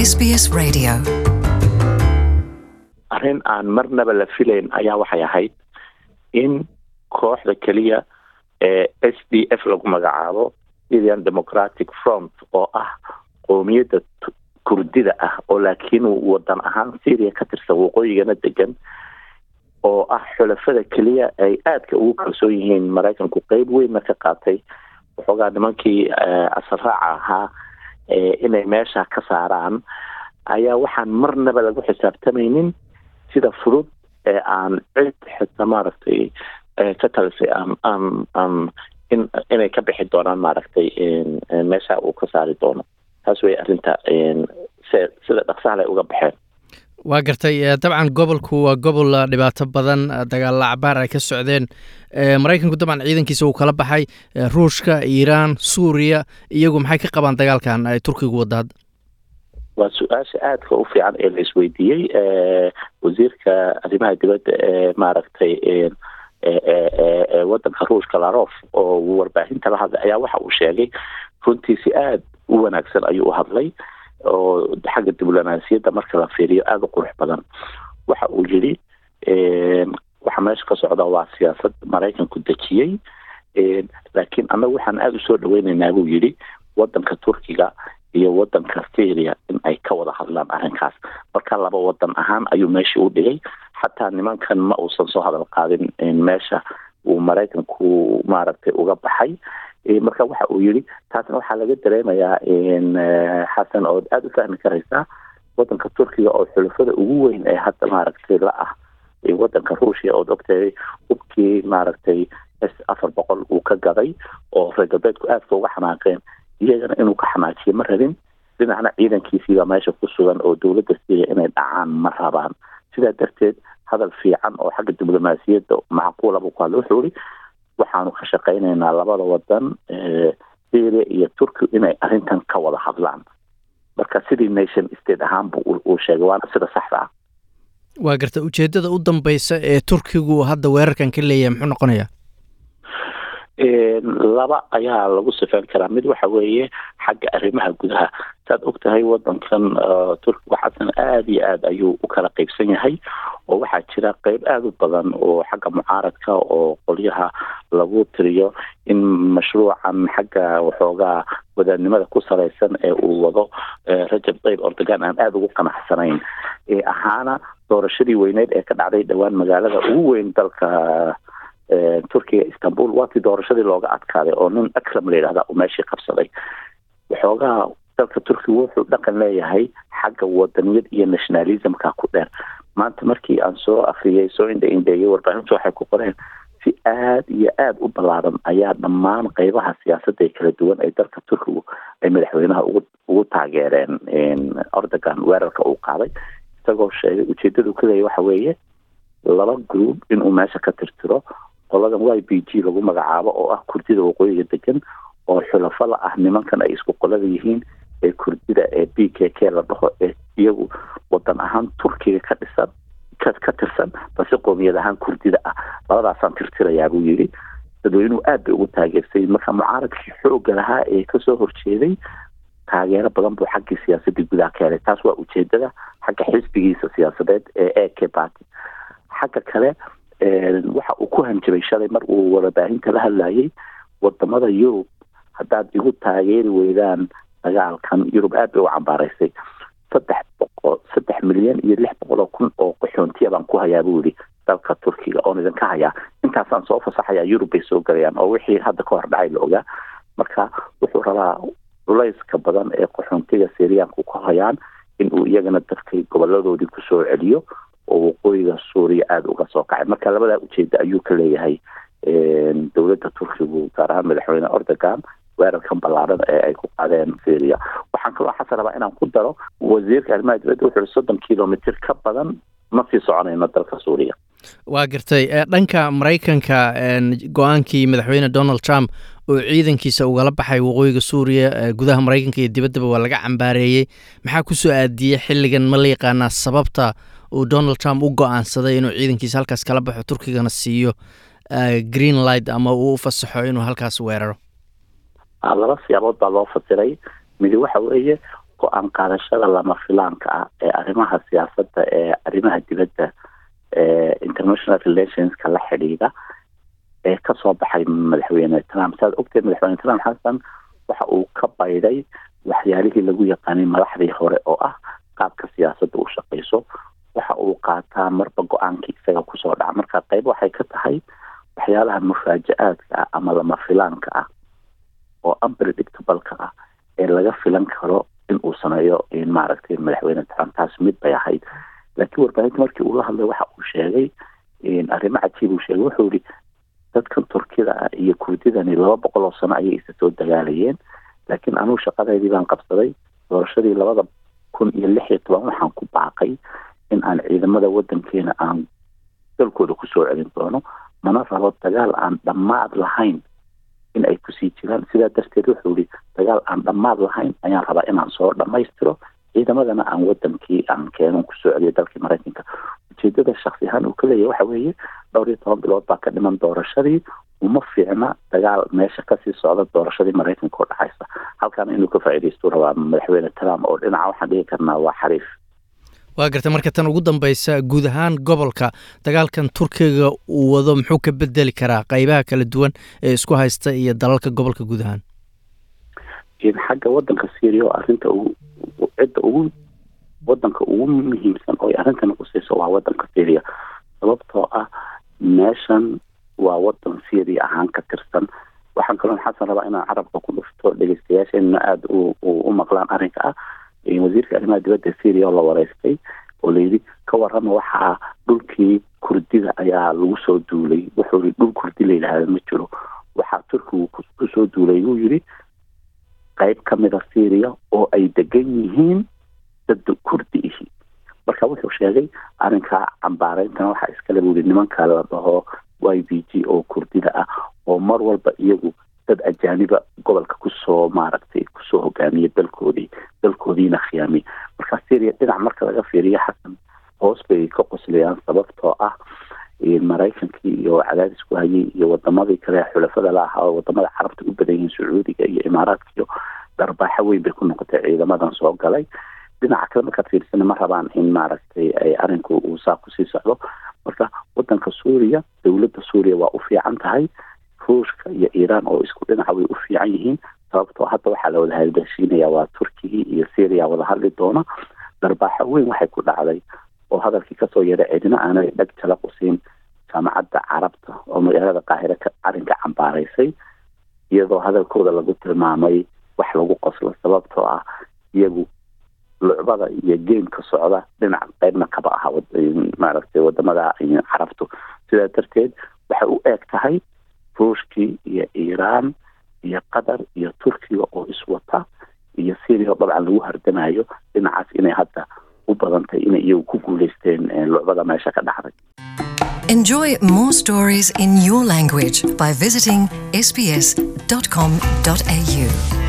SBS Radio. arrin aan marnaba la filayn ayaa waxay ahayd in kooxda keliya ee s d f lagu magacaabo syrian democratic front oo ah qoomiyadda kurdida ah oo laakiin wadan ahaan syria ka tirsan waqooyigana degan oo ah xulafada keliya ay aadka ugu kalsoon yihiin maraykanku qeyb weynna ka qaatay waxoogaa nimankii asaraaca ahaa inay meesha ka saaraan ayaa waxaan marnaba lagu xisaabtamaynin sida fudud ee aan cid xita maaragtay ka talisay aan aan aan in inay ka bixi doonaan maaragtay meesha uu ka saari doono taas wey arrinta se sida dhaqsaha lay uga baxeen waa gartay dabcan gobolku waa gobol dhibaato badan dagaalla cabaar ay ka socdeen maraykanku dabcan ciidankiisa uu kala baxay ruushka iiraan suuriya iyagu maxay ka qabaan dagaalkan ay turkigu wadda hadda waa su-aasha aadka u fiican ee la isweydiiyey wasiirka arrimaha dibadda ee maaragtay wadanka ruushka larof oo warbaahinta la hadlay ayaa waxa uu sheegay runtiisi aada u wanaagsan ayuu u hadlay oo xagga diblomaasiyadda marka la fiiriyo aada u qurux badan waxa uu yidhi waxa meesha ka socda waa siyaasad maraykanku dejiyey laakiin annagu waxaan aada usoo dhaweyneynaa buu yidhi wadanka turkiga iyo wadanka syria in ay ka wada hadlaan arrinkaas marka laba wadan ahaan ayuu meeshii u dhigay xataa nimankan ma uusan soo hadal qaadin meesha uu maraykanku maaragtay uga baxay marka waxa uu yidhi taasna waxaa laga dareemayaa xasan ood aada u fahmi karaysaa wadanka turkiga oo xulafada ugu weyn ee hadda maaragtay la ah wadanka ruushia ood ogtahay hubkii maaragtay s afar boqol uu ka gaday oo reer galbeedku aadka uga xanaaqeen iyagana inuu ka xanaajiyo ma rabin dhinacna ciidankiisiibaa meesha ku sugan oo dowladda syria inay dhacaan ma rabaan sidaa darteed hadal fiican oo xagga diblomaasiyadda macquula buu ku hadlay wuxuu ihi waxaanu ka shaqaynaynaa labada wadan syria iyo turki inay arrintan ka wada hadlaan marka sidii nation state ahaan bu uu sheegay waana sida saxda ah waa garta ujeeddada u dambeysa ee turkigu hadda weerarkan ka leeyahay muxuu noqonayaa laba ayaa lagu sifeyn karaa mid waxa weeye xagga arrimaha gudaha saad og tahay wadankan turkiga xasan aada iyo aada ayuu u kala qeybsan yahay oo waxaa jira qeyb aada u badan oo xagga mucaaradka oo qolyaha lagu tiriyo in mashruucan xagga waxoogaa wadaadnimada ku salaysan ee uu wado rajab tayib ordogan aan aada ugu qanacsanayn ahaana doorashadii weyneyd ee ka dhacday dhowaan magaalada ugu weyn dalka turkiga istanbul waatii doorashadii looga adkaaday oo nin akram la yidhahda uu meeshii qabsaday waxoogaa dalka turkiga wuxuu dhaqan leeyahay xagga wadaniyad iyo nationalismka ku dheer maanta markii aan soo akriyay soo indha indheeyay warbaahintu waxay ku qoreen si aada iyo aada u ballaaran ayaa dhammaan qeybaha siyaasadda ee kala duwan ee dalka turkigu ay madaxweynaha ugu ugu taageereen ordogan weerarka uu qaaday isagoo sheegay ujeedadu kaleeya waxa weeye laba group inuu meesha ka tirtiro qoladan y b g lagu magacaabo oo ah kurdida waqooyiga degan oo xulafo la ah nimankan ay isku qolada yihiin ee kurdida ee b k k la dhaho ee iyagu wadan ahaan turkiga ka dhisan ka ka tirsan balse qoomiyad ahaan kurdida ah labadaasaan tirtirayaa buu yidhi dadweynuhu aad bay ugu taageersay marka mucaaradkii xoogga lahaa ee kasoo horjeeday taageero badan buu xaggii siyaasadii gudaha ka helay taas waa ujeedada xagga xisbigiisa siyaasadeed ee e k party xagga kale waxa uu ku hanjabay shalay mar uu warbaahinta la hadlayay wadamada yurub haddaad igu taageeri weydaan dagaalkan yurub aad bay u cambaaraysay saddex boqol saddex milyan iyo lix boqol oo kun oo qaxoontiya baan ku hayaa buu yihi dalka turkiga oon idinka hayaa intaasaan soo fasaxayaa yurub bay soo galayaan oo wixii hadda ka hor dhacay la ogaa marka wuxuu rabaa culayska badan ee qaxoontiga syriyaanku ka hayaan inuu iyagana dadkay goboladoodii kusoo celiyo oo waqooyiga suuriya aada uga soo kacay marka labadaa ujeeda ayuu ka leeyahay dowladda turkigu gaar ahaan madaxweyne ordogan weerarkan ballaaran ee ay ku qaadeen syria waxaan kaloo xasan rabaa inaan ku daro wasiirka arrimaha dibadda wuxuu soddon kilomitr ka badan ma sii soconayno dalka suuriya waa gartay dhanka maraykanka go-aankii madaxweyne donald trump oo ciidankiisa ugala baxay waqooyiga suuriya gudaha maraykanka iyo dibaddaba waa laga cambaareeyey maxaa kusoo aadiyey xilligan ma la yaqaanaa sababta uu donald trump u go-aansaday inuu ciidankiisa halkaas kala baxo turkigana siiyo green light ama uu u fasaxo inuu halkaas weeraro laba siyaabood baa loo fasiray midi waxa weeye go-aan qaadashada lama filaanka ah ee arrimaha siyaasadda ee arrimaha dibadda ee international relationska la xidhiidha ee kasoo baxay madaxweyne trump saad ogtay madaxweyne trump xasan waxa uu ka bayday waxyaalihii lagu yaqaanay madaxdii hore oo ah qaabka siyaasadda u shaqeyso waxa uu qaataa marba go-aankii isaga kusoo dhaca marka qayb waxay ka tahay waxyaalaha mufaaja-aadka ah ama lama filaanka ah oo unpredictableka ah ee laga filan karo in uu sameeyo maaragtay madaxweyne trump taas mid bay ahayd laakiin warbaahinta markii uu la hadlay waxa uu sheegay arrimo cajiib uu sheegay wuxuu yihi dadkan turkida ah iyo kurdidani laba boqol oo sano ayay isa soo dagaalayeen laakiin anugu shaqadeydii baan qabsaday doorashadii labada kun iyo lix iyo toban waxaan ku baaqay in aan ciidamada wadankeena aan dalkooda kusoo celin doono mana rabo dagaal aan dhammaad lahayn in ay kusii jiraan sidaa darteed wuxuu yihi dagaal aan dhammaad lahayn ayaan rabaa inaan soo dhammaystiro ciidamadana aan wadankii aan keenon kusoo celiyo dalkii maraykanka ujeedada shaksi ahaan uu ka leeyahy waxa weeye dhowr iyo toban bilood baa ka dhiman doorashadii uma fiicna dagaal meesha kasii socda doorashadii maraykanka oo dhacaysa halkaana inuu ka faa'iidaystu rabaa madaxweyne trump oo dhinaca waxaan dhigi karnaa waa xariif waa gartay marka tan ugu dambeysa guud ahaan gobolka dagaalkan turkiga uu wado muxuu ka bedeli karaa qeybaha kala duwan ee isku haysta iyo dalalka gobolka guud ahaan xagga wadanka syria oo arrinta ugu cidda ugu wadanka ugu muhiimsan oo arrintan qusayso waa wadanka syria sababtoo ah meeshan waa wadan syria ahaan ka tirsan waxaan kaloo xasan rabaa inaan carabka ku dhufto dhegeystayaasheenna aada u maqlaan arrinka ah wasiirka arrimaha dibadda syria oo la wareystay oo layidhi ka warrama waxaa dhulkii kurdida ayaa lagu soo duulay wuxuu yihi dhul kurdi la yidhaahda ma jiro waxaa turkigu kusoo duulay buu yidhi qayb ka mida syria oo ay degan yihiin dad kurdi ihi marka wuxuu sheegay arrinkaa cambaareyntan waxaa iskale buu yihi nimanka la dhaho y b g oo kurdida ah oo mar walba iyagu dad ajaaniba gobolka kusoo maaragtay kusoo hogaamiya dalkoodii dalkoodiina khiyaamiy marka syria dhinac marka laga fiiriyo xasan hoos bay ka qoslayaan sababtoo ah maraykankii iyo cadaadis ku hayay iyo wadamadii kale xulafada la ahaa oo wadamada carabta u badan yihiin sacuudiga iyo imaaraadka iyo darbaaxo weyn bay ku noqotay ciidamadan soo galay dhinaca kale markaad fiirsana ma rabaan in maaragtay ay arinku uu saa kusii socdo marka wadanka suuriya dowladda suuriya waa u fiican tahay ruushka iyo iiraan oo isku dhinaca way u fiican yihiin sababtoo hadda waxaa la wada hadashiinaya waa turkigii iyo syria wada hadli doona darbaaxo weyn waxay ku dhacday oo hadalkii kasoo yeedha cidina aanay dheg jala qusiin jaamacadda carabta oo magaalada qaahire arrinka cambaaraysay iyadoo hadalkooda lagu tilmaamay wax lagu qoslo sababtoo ah iyagu lucbada iyo geemka socda dhinac qeybna kaba aha maaragtay wadamada carabtu sidaa darteed waxay u eeg tahay ruushkii iyo iiraan iyo qatar iyo turkiga oo iswata iyo syria oo dabcan lagu hardamayo dhinacaas inay hadda u badantay inay iyagu ku guuleysteen lucbada meesha ka dhacday Enjoy more stories in your language by visiting sbs.com.au.